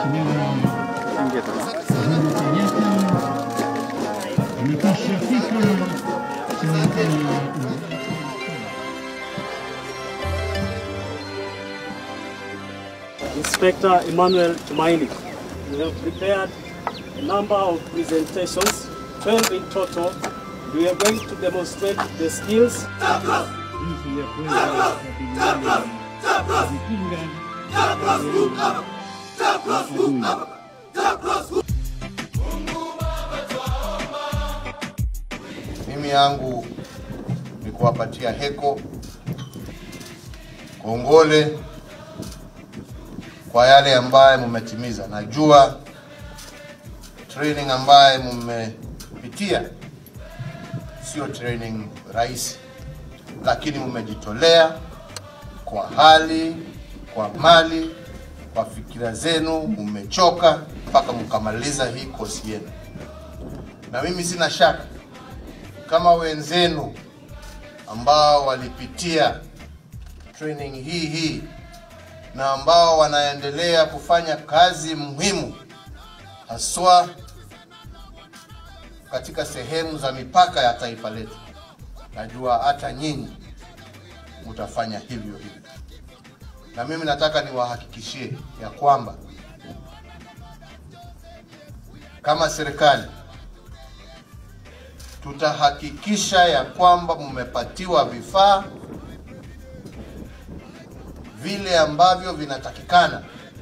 Mheshimiwa Uhuru Kenyatta, amekishafika serikali Inspector Emmanuel Tumaini. We have prepared a number of presentations, 12 in total. We are going to demonstrate the skills jinsi ya kuweza kukabiliana na vikinga adui. Mimi yangu ni kuwapatia heko kongole kwa yale ambaye mmetimiza. Najua training ambaye mmepitia sio training rahisi, lakini mmejitolea kwa hali, kwa mali, kwa fikira zenu, mmechoka mpaka mkamaliza hii kosi yenu, na mimi sina shaka kama wenzenu ambao walipitia training hii hii na ambao wanaendelea kufanya kazi muhimu haswa katika sehemu za mipaka ya taifa letu. Najua hata nyinyi mtafanya hivyo hivyo, na mimi nataka niwahakikishie ya kwamba kama serikali tutahakikisha ya kwamba mmepatiwa vifaa vile ambavyo vinatakikana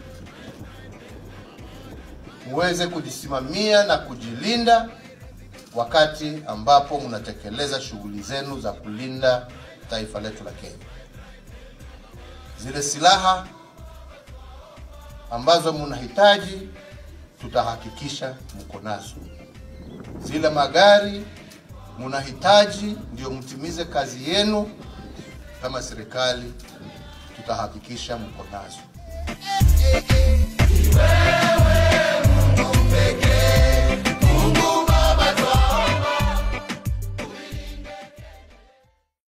muweze kujisimamia na kujilinda wakati ambapo mnatekeleza shughuli zenu za kulinda taifa letu la Kenya. Zile silaha ambazo mnahitaji tutahakikisha mko nazo. Zile magari mnahitaji ndio mtimize kazi yenu kama serikali, tutahakikisha mko nazo.